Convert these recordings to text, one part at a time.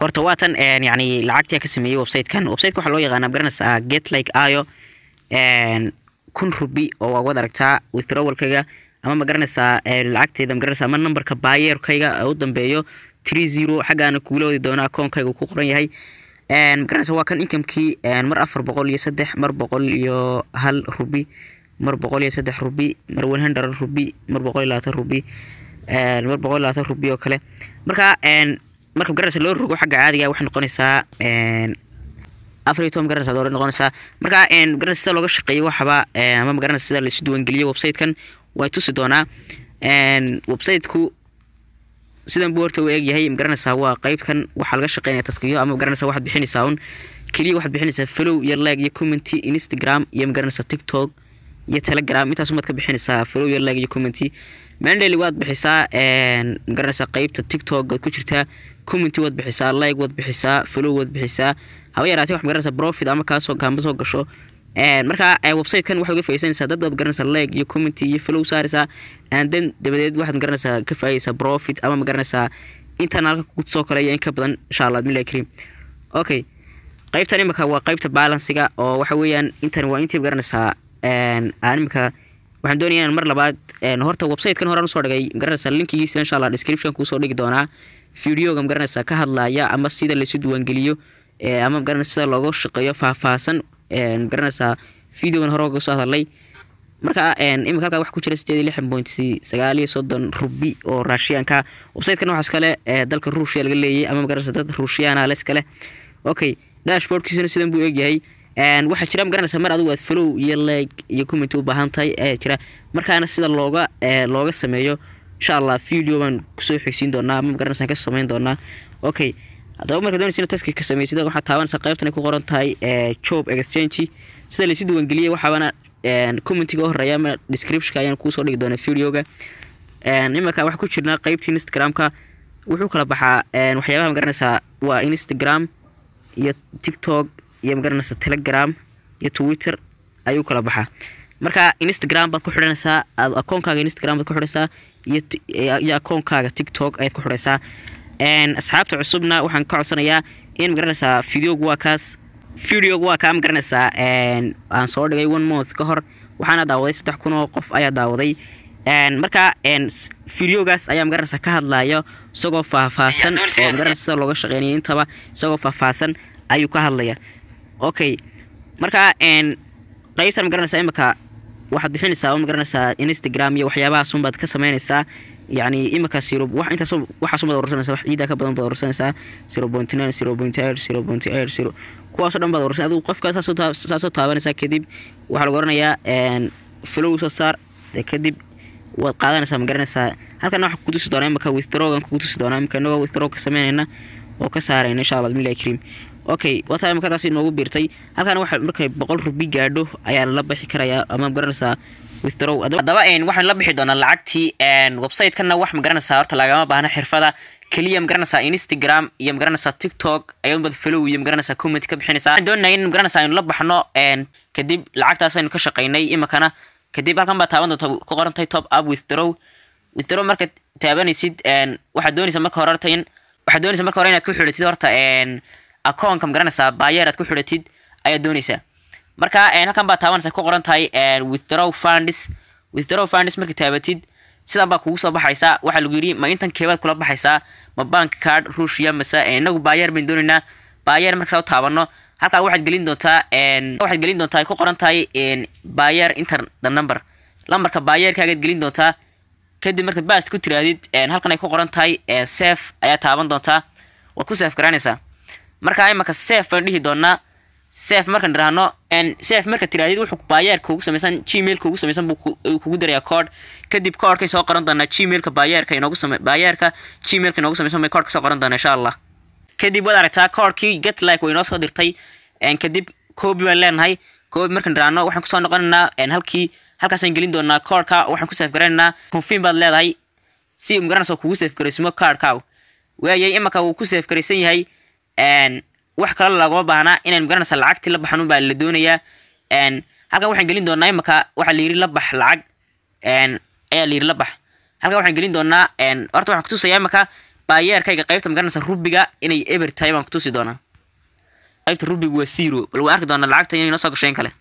horta waatan yani lacagtii ka sameeyey websitekan websiteka waxaa loo yaqaana garanaysaa get like ayo kun rubi oo waa wad aragtaa withdrawalkayga ama ma garanaysaa lacagteeda magaranaysaa ama numberka baayeerkayga u dambeeyo three zero xaggaana kuula wadi doona akoonkayga uu ku qoran yahay magaranaysa waa kan inkamkii mar afar boqol iyo saddex mar boqol iyo hal rubi mar boqol iyo saddex rubi mar one hundred rubi mar boqol iyo labaatan rubi mar boqol iyo labaatan rubi oo kale marka marka magaranaysa loo rogo xagga caadiga waxay noqonaysaa afar iyo toban magaranaysa doolar noqonaysaa marka magaranaysa sida looga shaqeeyo waxaba ama magaranaysa sida laisu diiwaangeliyo websitekan way tusi doonaa websiteku sidan buu horta u eegyahay magaranaysaa waa qeybkan waxaa laga shaqeynaya taskiyo ama magaranaysa waxaad bixinaysaa un keliya waxaad bixinaysaa follow iyo like iyo commenty instagram iyo magaranaysaa tiktok iyo telegram intaas umaad ka bixinaysaa follow iyo like iyo commenty mandely waad bixisaa magaranaysaa qeybta tiktok waad ku jirtaa commenty waad bixisaa like waad bixisaa follow waad bixisaa haba yaraatee wax magaranaysaa profit ama kaasoo kaamba soo gasho marka websitekan waxaad uga faisanaysaa dad baad garanaysaa like iyo commenty iyo follow saaraysaa then dabadeed waxaad magaranaysaa ka faa'idaysaa profit ama magaranaysaa intan halka kugu soo kale iyo in ka badan insha allah billahi kariim okay qaybtan imika waa qaybta balansiga oo waxa weeyaan intan waa intii magaranaysaa aan imika waxaan doonaya inaan mar labaad horta websitekan horaan usoo dhigay magaranaysaa linkigiisa insha allah description kuusoo dhigi doonaa videoga magaranaysaa ka hadlaya ama sida laysu diiwaangeliyo ama magaranaysa sida looga shaqeeyo faahfaahsan magaranaysaa videogan hore uga soo hadalay marka imika halkaa waxa ku jira sideed iyo lixan point sagaal iyo soddon rubi oo raashiyaanka websitekan waxaas kale dalka ruushia laga leeyay ama magaranaysa dad ruushiyana les kale okay dashboardkiisana sidan buu eegyahay waxaa jira magaranaysa mar adigu aad follow iyo like iyo comment u baahan tahay ayaa jira markaana sida looga looga sameeyo insha allah video baan kusoo xigsiin doonaa ama magaranaysa ka sameyn doonaa okay haddaba marka doonaysa inaad taski ka samaysid waxaad taabanaysaa qaybtan ay ku qoran tahay job exchange sida laysu diiwaangeliyey waxaabana commentiga u horeeya ama descriptionka ayaan kuusoo dhigi doonaa videoga imanka waxaa ku jirnaa qeybtii instagramka wuxuu kala baxaa waxyaabaha magaranaysaa waa instagram iyo tiktok iyo magaranaysaa telegram iyo twitter ayuu kala baxaa marka instagram baad ku xidhanaysaa akoonkaaga instagram baad ku xidhaysaa iyo akoonkaaga tiktok ayaad ku xidhaysaa asxaabta cusubna waxaan ka codsanayaa in magaranaysaa videogu waa kaas videogu waa kaa magaranaysaa aan soo dhigay one month ka hor waxaana daawaday saddex kun oo qof ayaa daawaday marka videogaas ayaa magaranaysaa ka hadlayo isagoo faahfaahsan oo magaranaysa sida looga shaqeynaya intaba isagoo faahfaahsan ayuu ka hadlaya okay marka qeybtan magaranaysaa imika waxaad bixinaysaa magaranaysaa instagram iyo waxyaabahaas unbaad ka sameynaysaa yani imika zero wax intaas waxaas baad urursanaysaa wax ciidaa ka badan baad urursanaysaa zero point nine zero point eight zero point eight zero kuwaasoo dhan baad urursan adigu qofka saasoo taabanaysaa kadib waxaa lagu oranayaa flow soo saar kadib waad qaadanaysaa ma garanaysaa halkan waxaa kutusi doonaa imika withdrawgan kugu tusi doonaa imika inagoo withdraw ka sameynayna oo ka saarayna insha allah bismillahi kariim okay wataa imika taasi noogu biirtay halkan waxa markay boqol rubi gaadho ayaa la bixi karayaa ama ma garanaysaa withdraw haddaba waxaan la bixi doonaa lacagtii website-kana wax magaranaysaa horta lagama baahna xirfada keliya magaranaysaa instagram iyo magaranaysaa tiktok ayaanbad follow iyo magaranaysaa comment ka bixinaysaa waxaan doonaya in magaranaysaa aynu la baxno kadib lacagtaas aynu ka shaqaynay imikana kadib halkan baa taaban doonta ku qoran tahay top up withdraw withdraw marka taabanaysid waxaad doonaysaa marka hore horta in waxaad doonaysaa marka hore inaad ku xidhatid horta akoonka magaranaysaa baayeer aad ku xidhatid ayaad doonaysaa marka halkan baa taabanaysa ku qoran tahay withdraw funds withdraw funds marka taabatid sidan baa kugu soo baxaysaa waxaa lagu yidhi ma intan keebaad kula baxaysaa ma bank card ruushia mase inagu baayeer bayn doonaynaa baayeer markasaa u taabano halkaa waxaad gelin doontaa waxaad gelin doontaa ay ku qoran tahay baayeer inter the number lambarka baayeerkaagaad gelin doontaa kadib markaad baast ku tiraadid halkan ay ku qoran tahay safe ayaa taaban doontaa waad ku safe garanaysaa marka imaka safe baan dhihi doonaa safe markaan idhaahno safe marka tiraadid wuxuu baayeerka ugu samaysan gmailka ugu samaysan buu kugu darayaa code kadib codekay soo qoran doonaa gmailka baayeerka inoogu same baayeerka gmailka inoogu samaysan bay code ka soo qoran doonaa insha allah kadib waad aragtaa codekii get like way inoo soo dirtay kadib copy baan leenahay copy markaan idhaahno waxaan kusoo noqonaynaa halkii halkaasaan gelin doonaa codeka waxaan ku safe garanaynaa confirm baad leedahay si magaranaysa kugu safe garaysmo cardkaagu waayay imaka wuu ku safe garaysan yahay wax kale laguma baahnaa inaan magaranaysa lacagtii la baxan baa la doonayaa halkan waxaan gelin doonaa imaka waxaa layiri la bax lacag ayaa layiri la bax halkan waxaan gelin doonaa horta waxaan kutusayaa imaka baayeerkayga qaybta magaranaysa rubiga inay eber tahay baan kutusi doonaa qaybta rubiga waa zero bal waan arki doonaa lacagta inay noo soo gasho in kale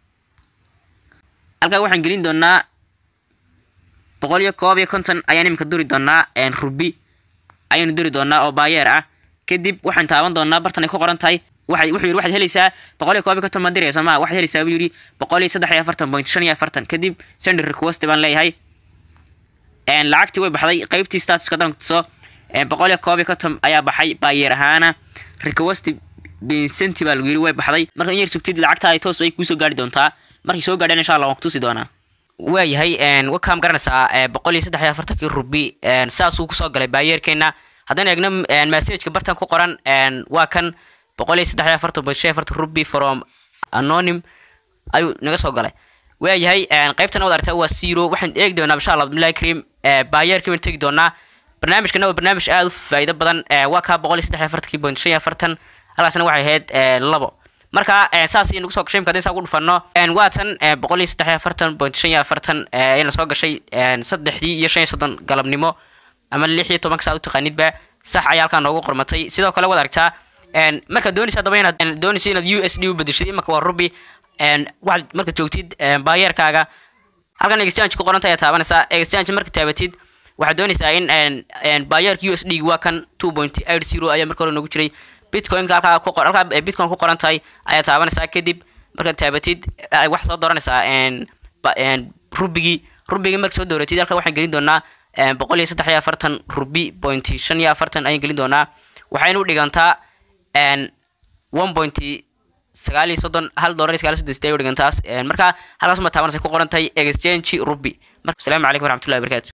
halkaa waxaan gelin doonaa boqol iyo koob iyo konton ayaan iminka duri doonaa rubi ayaanu duri doonaa oo baayeer ah kadib waxaan taaban doonaa bartan ay ku qoran tahay waxay wuxuu yidhi waxaad helaysaa boqol iyo koob iyo konton baan diraya soo maha waxaad helaysaa buu yidhi boqol iyo saddex iyo afartan point shan iyo afartan kadib sender request baan leeyahay lacagtii way baxday qaybtii statuska haddaan kutuso boqol iyo koob iyo konton ayaa baxay baayeer ahaana request vincenti baa lagu yidhi way baxday marka in yar sugtid lacagta ay toos bay kuusoo gaari doontaa markay soo gaadhaan insha allah waan kutusi doonaa waayahay wakaam garanaysaa boqol iyo saddex iyo afartankii rubi saasuu kusoo galay baayeerkeena haddaan eegno messageka bartan ku qoran waa kan boqol iyo saddex iyo afartan point shan afartan rubi from anonym ayuu naga soo galay waayahay qaybtana wad aragtaa waa zero waxaan eegi doonaa insha allah abdullahi karim baayeerkii baan tegi doonaa barnaamijkana waa barnaamij aada u faa'iido badan waa kaa boqol iyo saddex iyo afartankii point shan iyo afartan halkaasna waxay ahayd labo marka saas ayay nagu soo gashay imka hadii saa ugu dhufano waa tan boqol iyo saddex iyo afartan point shan iyo afartan ayayna soo gashay saddexdii iyo shan iyo soddon galabnimo ama lix iyo tobanka saa u taqaanidba sax ayaa halkaa noogu qormatay sidoo kale waad aragtaa markaad doonaysa haddaba inaad doonaysa inaad u s d u bedeshid imaka waa rubi waxaad marka joogtid baayeerkaaga halkan exchange ku qoranta ayaa taabanaysaa exchange marka taabatid waxaad doonaysaa in baayeerka u s d waa kan two point eight zero ayaa marka hore noogu jiray bitcoinka halkaa ku halkaa bitcoin ku qoran tahay ayaa taabanaysaa kadib markaad taabatid waxaad soo dooranaysaa rubigii rubigii marka soo dooratid halkaa waxaan gelin doonaa boqol iyo saddex iyo afartan rubi point shan iyo afartan ayaan gelin doonaa waxayna u dhigantaa one point sagaal iyo soddon hal dollar iyo sagaal iyo soddon sideed u dhigantaas marka halkaas ma taabanaysa ku qoran tahay exchange rubi marka asalaamu calaykum waraxmatullahi wabarakatu